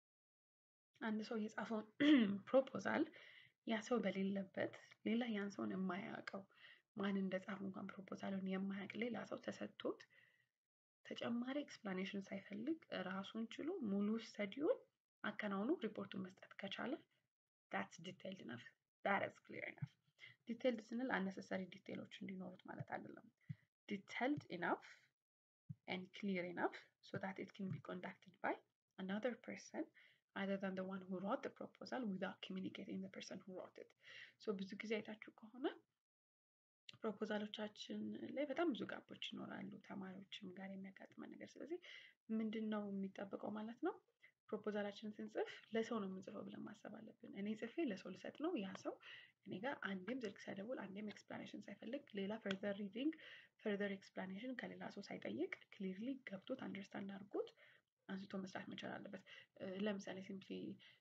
አንድ ሰው የጻፈውን ፕሮፖዛል ያ ሰው በሌለበት ሌላ ያን ሰውን የማያውቀው ማን እንደጻፈ እንኳን ፕሮፖዛሉን የማያውቅ ሌላ ሰው ተሰጥቶት ተጨማሪ ኤክስፕላኔሽን ሳይፈልግ ራሱን ችሎ ሙሉ ስተዲውን አከናውኖ ሪፖርቱን መስጠት ከቻለ ዳትስ ዲቴይልድ ነፍ ዳት ኢዝ ክሊር ኢነፍ። ዲቴይልድ ስንል አነሰሰሪ ዲቴይሎች እንዲኖሩት ማለት አይደለም። ዲቴይልድ ኢናፍ ኤንድ ክሊር ኢናፍ ሶ ዳት ኢት ካን ቢ ኮንዳክትድ ባይ another person other than the one who wrote the proposal without communicating the person who wrote it. So ብዙ ጊዜ አይታችሁ ከሆነ ፕሮፖዛሎቻችን ላይ በጣም ብዙ ጋፖች ይኖራሉ ተማሪዎችም ጋር የሚያጋጥመን ነገር። ስለዚህ ምንድን ነው የሚጠበቀው ማለት ነው ፕሮፖዛላችንን ስንጽፍ ለሰው ነው የምንጽፈው ብለን ማሰብ አለብን። እኔ ጽፌ ለሰው ልሰጥ ነው። ያ ሰው እኔ ጋር አንዴም ስልክ ሳይደውል አንዴም ኤክስፕላኔሽን ሳይፈልግ ሌላ ፈርዘር ሪዲንግ ፈርዘር ኤክስፕላኔሽን ከሌላ ሰው ሳይጠይቅ ክሊርሊ ገብቶት አንደርስታንድ አድርጎት አንስቶ መስራት መቻል አለበት። ለምሳሌ ሲምፕሊ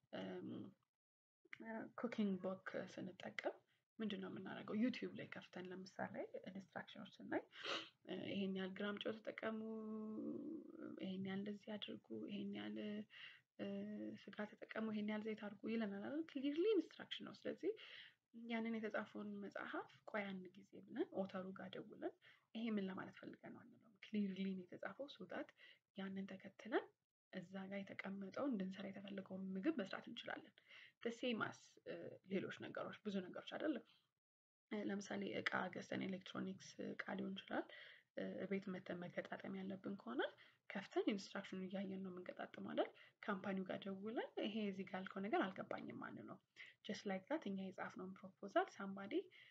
ኩኪንግ ቦክ ስንጠቀም ምንድን ነው የምናደርገው? ዩቲዩብ ላይ ከፍተን ለምሳሌ ኢንስትራክሽኖች ስናይ ይሄን ያህል ግራም ጨው ተጠቀሙ፣ ይሄን ያህል እንደዚህ አድርጉ፣ ይሄን ያህል ስጋ ተጠቀሙ፣ ይሄን ያህል ዘይት አድርጉ ይለናል አይደል? ክሊርሊ ኢንስትራክሽን ነው። ስለዚህ ያንን የተጻፈውን መጽሐፍ ቆይ አንድ ጊዜ ብለን ኦተሩ ጋር ደውለን ይሄ ምን ለማለት ፈልገን ነው አንለውም። ክሊርሊ ነው የተጻፈው ሶዳት ያንን ተከትለን እዛ ጋር የተቀመጠውን እንድንሰራ የተፈለገውን ምግብ መስራት እንችላለን። ሴማስ ሌሎች ነገሮች ብዙ ነገሮች አይደለም። ለምሳሌ እቃ ገዝተን ኤሌክትሮኒክስ እቃ ሊሆን ይችላል። ቤት መተን መገጣጠም ያለብን ከሆነ ከፍተን ኢንስትራክሽኑ እያየን ነው የምንገጣጥመው አይደል? ካምፓኒው ጋር ደውለን ይሄ እዚህ ጋር ያልከው ነገር አልገባኝም ማለት ነው። ጀስት ላይክ ዛት እኛ የጻፍነውን ፕሮፖዛል ሳምባዲ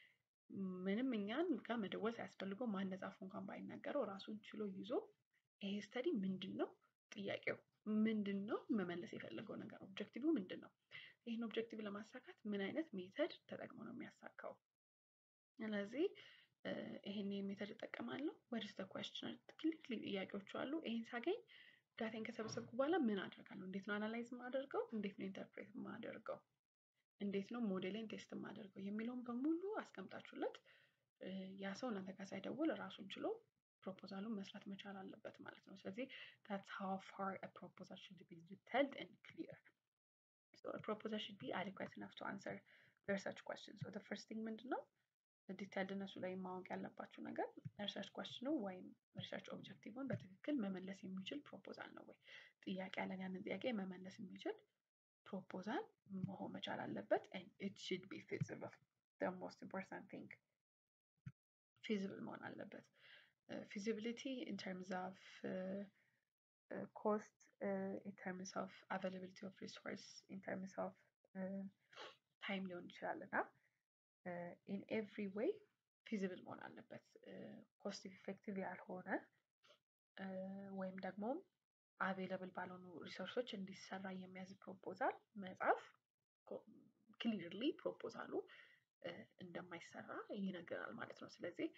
ምንም እኛን ጋር መደወል ሳያስፈልገው ማን ጻፉ እንኳን ባይናገረው ራሱን ችሎ ይዞ ይሄ ስተዲ ምንድን ነው ጥያቄው ምንድን ነው መመለስ የፈለገው ነገር ኦብጀክቲቭ ምንድን ነው? ይህን ኦብጀክቲቭ ለማሳካት ምን አይነት ሜተድ ተጠቅሞ ነው የሚያሳካው? ስለዚህ ይሄን ሜተድ እጠቀማለሁ ወደስ ዘ ኩዌስችን ክሊክሊ ጥያቄዎቹ አሉ። ይሄን ሳገኝ ዳታን ከሰበሰብኩ በኋላ ምን አደርጋለሁ? እንዴት ነው አናላይዝ የማደርገው? እንዴት ነው ኢንተርፕሬት የማደርገው? እንዴት ነው ሞዴሌን ቴስት የማደርገው የሚለውን በሙሉ አስቀምጣችሁለት ያ ሰው እናንተ ጋር ሳይደውል ራሱን ችሎ ፕሮፖዛሉን መስራት መቻል አለበት ማለት ነው። ስለዚህ that's how far a proposal should be detailed and clear. So a proposal should be adequate enough to answer the research questions. So the first thing ምንድን ነው ዲቴይልድ እነሱ ላይ ማወቅ ያለባችሁ ነገር ሪሰርች ኳስችኑ ወይም ሪሰርች ኦብጀክቲቭን በትክክል መመለስ የሚችል ፕሮፖዛል ነው ወይ? ጥያቄ ያለን ያንን ጥያቄ መመለስ የሚችል ፕሮፖዛል መሆን መቻል አለበት። and it should be feasible. the most important thing feasible መሆን አለበት። feasibility in terms of uh, uh, cost, uh, in terms of availability of resource, in terms of time ሊሆን ይችላል እና ኢን ኤቭሪ ዌይ ፊዚብል መሆን አለበት። ኮስት ኢፌክቲቭ ያልሆነ ወይም ደግሞ አቬለብል ባልሆኑ ሪሶርሶች እንዲሰራ የሚያዝ ፕሮፖዛል መጻፍ ክሊርሊ ፕሮፖዛሉ እንደማይሰራ ይነግራል ማለት ነው። ስለዚህ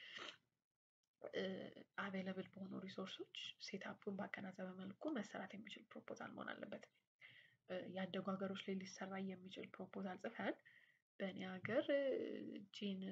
አቬለብል በሆኑ ሪሶርሶች ሴታፑን ባገናዘበ መልኩ መሰራት የሚችል ፕሮፖዛል መሆን አለበት። ያደጉ ሀገሮች ላይ ሊሰራ የሚችል ፕሮፖዛል ጽፈን በእኔ ሀገር ጂን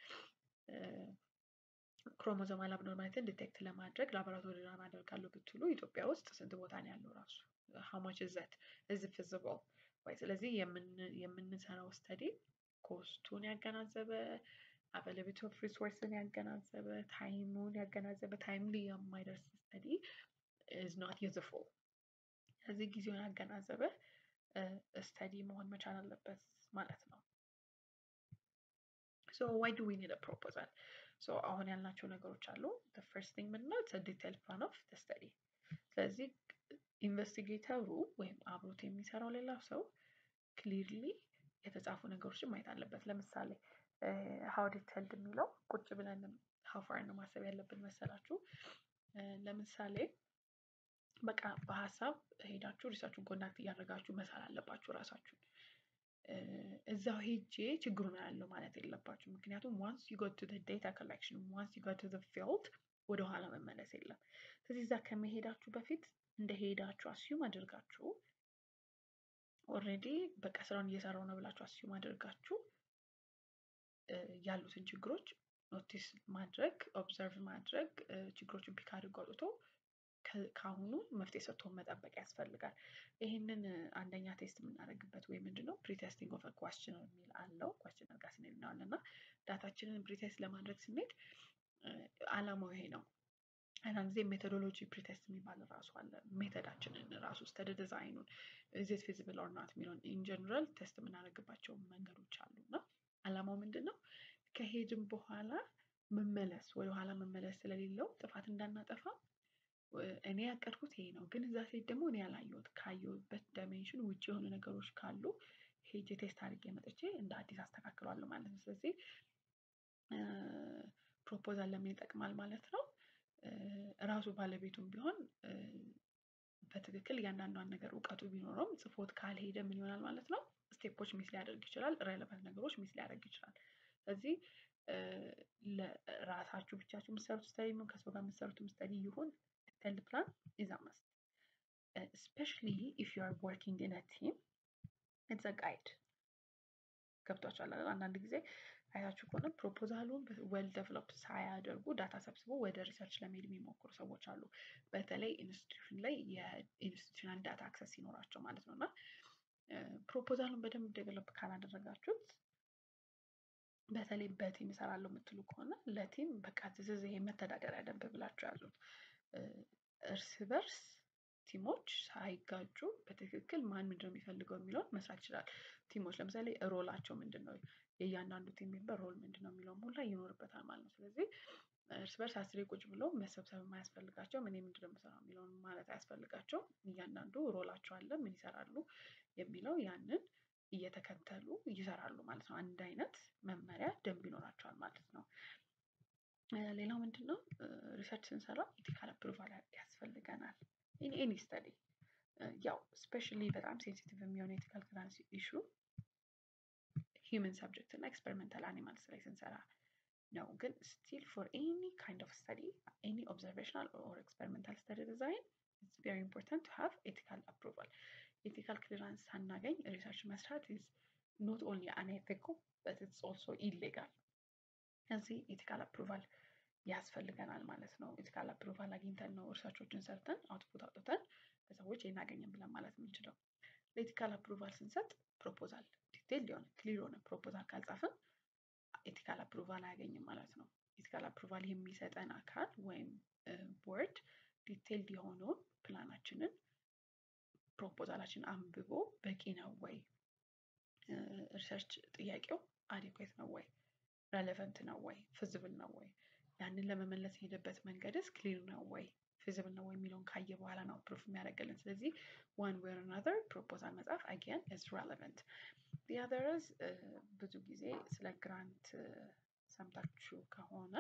ክሮሞዞማል አብኖርማሊቲን ዲቴክት ለማድረግ ላቦራቶሪ ራን አደርጋለሁ ብትሉ ኢትዮጵያ ውስጥ ስንት ቦታ ነው ያለው ራሱ ሀማች ዘት እዚ ፊዚብል ወይ ስለዚህ የምንሰራው ስተዲ ኮስቱን ያገናዘበ አቬላቢሊቲ ኦፍ ሪሶርስን ያገናዘበ ታይሙን ያገናዘበ ታይምሊ የማይደርስ ስተዲ ኢዝ ኖት ዩዝፉል ስለዚህ ጊዜውን ያገናዘበ ስተዲ መሆን መቻል አለበት ማለት ነው። ሶ ዋይ ዱ ዊ ኒድ አ ፕሮፖዛል? ሶ አሁን ያልናቸው ነገሮች አሉ። the first thing ምንድን ነው? it's a detailed plan of the study ስለዚህ ኢንቨስቲጌተሩ ወይም አብሮት የሚሰራው ሌላ ሰው ክሊርሊ የተጻፉ ነገሮችን ማየት አለበት። ለምሳሌ ሀው ዲቴልድ የሚለው ቁጭ ብለን ሀው ፋር ነው ማሰብ ያለብን መሰላችሁ? ለምሳሌ በቃ በሀሳብ ሄዳችሁ ሪሳችሁን ኮንዳክት እያደረጋችሁ መሳል አለባችሁ ራሳችሁን። እዛው ሄጄ ችግሩን ያለው ማለት የለባችሁ። ምክንያቱም ዋንስ ዩ ጎት ቱ ዴታ ኮሌክሽን ዋንስ ዩ ጎት ቱ ፊልድ ወደ ኋላ መመለስ የለም። ስለዚህ እዛ ከመሄዳችሁ በፊት እንደሄዳችሁ አስዩም አድርጋችሁ ኦልሬዲ በቃ ስራውን እየሰራው ነው ብላችሁ አስዩም አድርጋችሁ ያሉትን ችግሮች ኖቲስ ማድረግ ኦብዘርቭ ማድረግ ችግሮችን ፒክ አድርጎ አውጥቶ ከአሁኑ መፍትሄ ሰጥቶ መጠበቅ ያስፈልጋል። ይህንን አንደኛ ቴስት የምናደርግበት ወይ ምንድን ነው ፕሪቴስቲንግ ኦፍ ኳስችነር የሚል አለው። ኳስችነር ጋር ስንሄድ እናዋለን እና ዳታችንን ፕሪቴስት ለማድረግ ስንሄድ አላማው ይሄ ነው። አንዳንድ ጊዜ ሜቶዶሎጂ ፕሪቴስት የሚባል ራሱ አለ። ሜተዳችንን ራሱ ስተዲ ዲዛይኑን ኢዝ ፊዚብል ኦር ናት የሚለውን ኢን ጀነራል ቴስት የምናደርግባቸው መንገዶች አሉ እና አላማው ምንድን ነው? ከሄድን በኋላ መመለስ ወደኋላ መመለስ ስለሌለው ጥፋት እንዳናጠፋ እኔ ያቀድኩት ይሄ ነው፣ ግን እዛ ሴት ደግሞ እኔ ያላየሁት ካየሁበት ዳይሜንሽን ውጭ የሆኑ ነገሮች ካሉ ሄጄ ቴስት አድርጌ መጥቼ እንደ አዲስ አስተካክለዋለሁ ማለት ነው። ስለዚህ ፕሮፖዛል ለምን ይጠቅማል ማለት ነው? ራሱ ባለቤቱም ቢሆን በትክክል እያንዳንዷን ነገር እውቀቱ ቢኖረውም ጽፎት ካልሄደ ምን ይሆናል ማለት ነው? ስቴፖች ሚስ ሊያደርግ ይችላል። ሬሌቫንት ነገሮች ሚስ ሊያደርግ ይችላል። ስለዚህ ለራሳችሁ ብቻችሁ የምትሰሩት ስተዲ ይሁን ከሰው ጋር የምትሰሩት ስተዲ ይሁን ዲቴልድ ፕላን ኢዝ አ መስት ስፔሻሊ ኢፍ ዩ አር ወርኪንግ ኢን አ ቲም ኢትስ አ ጋይድ ገብቷችኋል አይደል? አንዳንድ ጊዜ አይታችሁ ከሆነ ፕሮፖዛሉን ዌል ዴቨሎፕድ ሳያደርጉ ዳታ ሰብስበው ወደ ሪሰርች ለመሄድ የሚሞክሩ ሰዎች አሉ። በተለይ ኢንስቲትዩሽን ላይ የኢንስቲትዩሽናል ዳታ አክሰስ ሲኖራቸው ማለት ነው እና ፕሮፖዛሉን በደንብ ዴቨሎፕ ካላደረጋችሁት በተለይ በቲም እሰራለሁ የምትሉ ከሆነ ለቲም በቃ ትዝዝ ይሄ መተዳደሪያ ደንብ ብላችሁ ያሉት እርስ በርስ ቲሞች ሳይጋጩ በትክክል ማን ምንድን ነው የሚፈልገው የሚለውን መስራት ይችላል። ቲሞች ለምሳሌ ሮላቸው ምንድን ነው፣ የእያንዳንዱ ቲም ሜምበር ሮል ምንድን ነው የሚለውን ሁላ ይኖርበታል ማለት ነው። ስለዚህ እርስ በርስ አስሬ ቁጭ ብለው መሰብሰብ የማያስፈልጋቸው እኔ ምንድን ነው የምሰራው የሚለውን ማለት አያስፈልጋቸውም። እያንዳንዱ ሮላቸው አለ፣ ምን ይሰራሉ የሚለው ያንን እየተከተሉ ይሰራሉ ማለት ነው። አንድ አይነት መመሪያ ደንብ ይኖራቸዋል ማለት ነው። ሌላው ምንድነው? ሪሰርች ስንሰራ ኢቲካል አፕሩቫል ያስፈልገናል። ኢን ኤኒ ስተዲ ያው ስፔሻሊ በጣም ሴንሲቲቭ የሚሆነው ኤቲካል ክሊራንስ ኢሹ ሂውመን ሰብጀክት እና ኤክስፐሪመንታል አኒማልስ ላይ ስንሰራ ነው። ግን ስቲል ፎር ኤኒ ካይንድ ኦፍ ስተዲ ኤኒ ኦብዘርቬሽናል ኦር ኤክስፐሪመንታል ስተዲ ዲዛይን ኢትስ ቬሪ ኢምፖርታንት ቱ ሃቭ ኤቲካል አፕሩቫል። ኤቲካል ክሊራንስ ሳናገኝ ሪሰርች መስራት ኢዝ ኖት ኦንሊ አንኤቲካል በት ኢትስ ኦልሶ ኢሌጋል። እዚህ ኤቲካል አፕሩቫል ያስፈልገናል ማለት ነው። ኤቲካል አፕሩቫል አግኝተን ነው ሪሰርቾችን ሰርተን አውትፑት አውጥተን ለሰዎች ይሄን አገኘን ብለን ማለት የምንችለው። ለኤቲካል አፕሩቫል ስንሰጥ ፕሮፖዛል ዲቴል የሆነ ክሊር የሆነ ፕሮፖዛል ካልጻፍን ኤቲካል አፕሩቫል አያገኝም ማለት ነው። ኤቲካል አፕሩቫል የሚሰጠን አካል ወይም ቦርድ ዲቴልድ የሆነውን ፕላናችንን ፕሮፖዛላችን አንብቦ በቂ ነው ወይ፣ ሪሰርች ጥያቄው አዴኩዌት ነው ወይ፣ ረሌቨንት ነው ወይ፣ ፊዚብል ነው ወይ፣ ያንን ለመመለስ የሄደበት መንገድስ ክሊር ነው ወይ፣ ፊዚብል ነው ወይ የሚለውን ካየ በኋላ ነው ፕሩፍ የሚያደርግልን። ስለዚህ ዋን ዌይ ኦር አናዘር ፕሮፖዛል መጻፍ አጌን ኢዝ ሬሌቨንት። ዲ አዘር ኢዝ ብዙ ጊዜ ስለ ግራንት ሰምታችሁ ከሆነ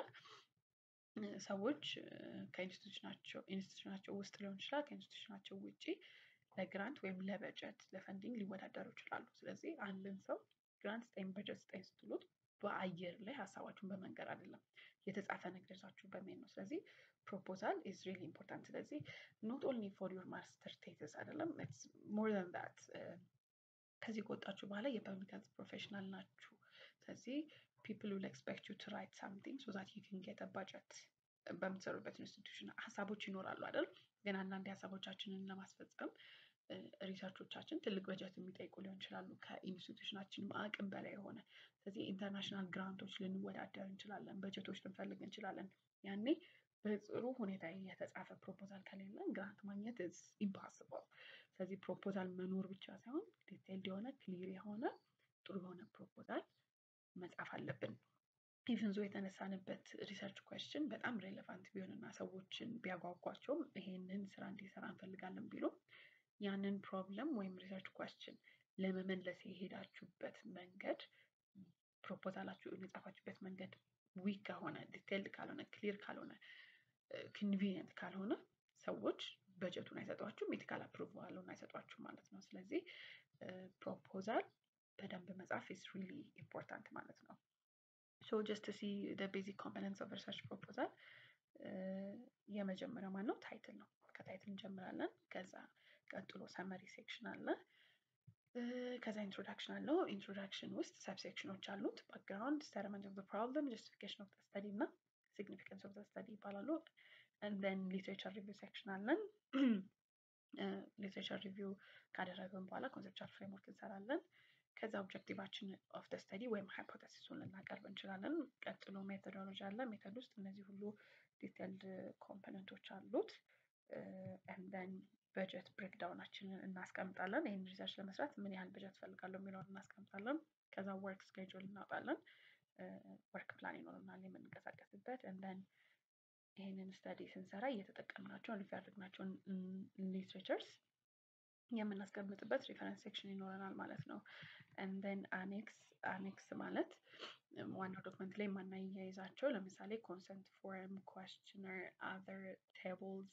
ሰዎች ከኢንስቲቱሽናቸው ኢንስቲቱሽናቸው ውስጥ ሊሆን ይችላል ከኢንስቲቱሽናቸው ውጪ ለግራንት ወይም ለበጀት ለፈንዲንግ ሊወዳደሩ ይችላሉ። ስለዚህ አንድን ሰው ግራንት ስጠኝ በጀት ስጠኝ ስትሉት በአየር ላይ ሀሳባችሁን በመንገር አይደለም የተጻፈ ነገር ይዛችሁ በመሄድ ነው። ስለዚህ ፕሮፖዛል ኢዝ ሪሊ ኢምፖርታንት። ስለዚህ ኖት ኦንሊ ፎር ዩር ማስተር ቴሲስ አይደለም ኢትስ ሞር ዛን ዛት ከዚህ ከወጣችሁ በኋላ የፐብሊክ ሄልዝ ፕሮፌሽናል ናችሁ። ስለዚህ ፒፕል ዊል ኤክስፔክት ዩ ቱ ራይት ሳምቲንግ ሶ ዛት ዩ ካን ጌት አ ባጀት። በምትሰሩበት ኢንስቲትዩሽን ሀሳቦች ይኖራሉ አይደል? ግን አንዳንድ ሀሳቦቻችንን ለማስፈጸም ሪሰርቾቻችን ትልቅ በጀት የሚጠይቁ ሊሆን ይችላሉ ከኢንስቲትዩሽናችንም አቅም በላይ የሆነ ስለዚህ ኢንተርናሽናል ግራንቶች ልንወዳደር እንችላለን፣ በጀቶች ልንፈልግ እንችላለን። ያኔ በጥሩ ሁኔታ የተጻፈ ፕሮፖዛል ከሌለን ግራንት ማግኘት ኢዝ ኢምፓስብል። ስለዚህ ፕሮፖዛል መኖር ብቻ ሳይሆን ዲቴይልድ የሆነ ክሊር የሆነ ጥሩ የሆነ ፕሮፖዛል መጻፍ አለብን። ኢቭን ዞ የተነሳንበት ሪሰርች ኩዌስችን በጣም ሬሌቫንት ቢሆንና ሰዎችን ቢያጓጓቸውም ይሄንን ስራ እንዲሰራ እንፈልጋለን ቢሉ ያንን ፕሮብለም ወይም ሪሰርች ኩዌስችን ለመመለስ የሄዳችሁበት መንገድ ፕሮፖዛላችሁ የጻፋችሁበት መንገድ ዊክ ከሆነ ዲቴይልድ ካልሆነ ክሊር ካልሆነ ኮንቪኒየንት ካልሆነ ሰዎች በጀቱን አይሰጧችሁም፣ ኤቲካል አፕሩቫሉን አይሰጧችሁም ማለት ነው። ስለዚህ ፕሮፖዛል በደንብ መጻፍ ኢዝ ሪሊ ኢምፖርታንት ማለት ነው። ሶ ጀስት ሲ ዘ ቤዚክ ኮምፖነንትስ ኦፍ ሪሰርች ፕሮፖዛል የመጀመሪያው ማን ነው? ታይትል ነው። ከታይትል እንጀምራለን። ከዛ ቀጥሎ ሰመሪ ሴክሽን አለ። ከዛ ኢንትሮዳክሽን አለው። ኢንትሮዳክሽን ውስጥ ሰብሴክሽኖች አሉት። ባክግራውንድ፣ ስቴትመንት ኦፍ ዘ ፕሮብለም፣ ጀስቲፊኬሽን ኦፍ ዘ ስተዲ እና ሲግኒፊካንስ ኦፍ ዘ ስተዲ ይባላሉ። እንደን ሊትሬቸር ሪቪው ሴክሽን አለን። ሊትሬቸር ሪቪው ካደረግን በኋላ ኮንሴፕቹዋል ፍሬምወርክ እንሰራለን። ከዛ ኦብጀክቲቫችን ኦፍ ደ ስተዲ ወይም ሃይፖቴሲሱን ልናቀርብ እንችላለን። ቀጥሎ ሜቶዶሎጂ አለ። ሜቶድ ውስጥ እነዚህ ሁሉ ዲቴልድ ኮምፖነንቶች አሉት። እንደን በጀት ብሬክዳውናችንን እናስቀምጣለን። ይህን ሪሰርች ለመስራት ምን ያህል በጀት ፈልጋለሁ የሚለውን እናስቀምጣለን። ከዛ ወርክ ስኬጁል እናውጣለን። ወርክ ፕላን ይኖረናል የምንንቀሳቀስበት። እንደን ይህንን ስተዲ ስንሰራ እየተጠቀምናቸውን ሪፈር ያደረግናቸውን ሊትሬቸርስ የምናስቀምጥበት ሪፈረንስ ሴክሽን ይኖረናል ማለት ነው። እንደን አኔክስ አኔክስ ማለት ዋናው ዶክመንት ላይ የማናያይዛቸው ለምሳሌ ኮንሰንት ፎርም፣ ኳስችነር፣ አዘር ቴብልስ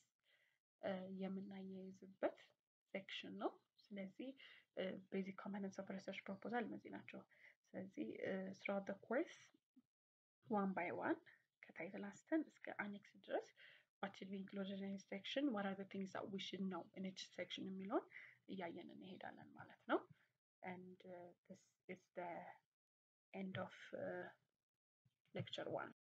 የምናያይዝበት ሴክሽን ነው። ስለዚህ ቤዚክ ኮምፖነንትስ ኦፍ ሪሰርች ፕሮፖዛል እነዚህ ናቸው። ስለዚህ ስራውት ኮርስ ዋን ባይ ዋን ከታይትል አንስተን እስከ አኔክስ ድረስ what should be included in each section what are the things that we should know in each section የሚለውን እያየን እንሄዳለን ማለት ነው and uh, this is the end of uh, lecture one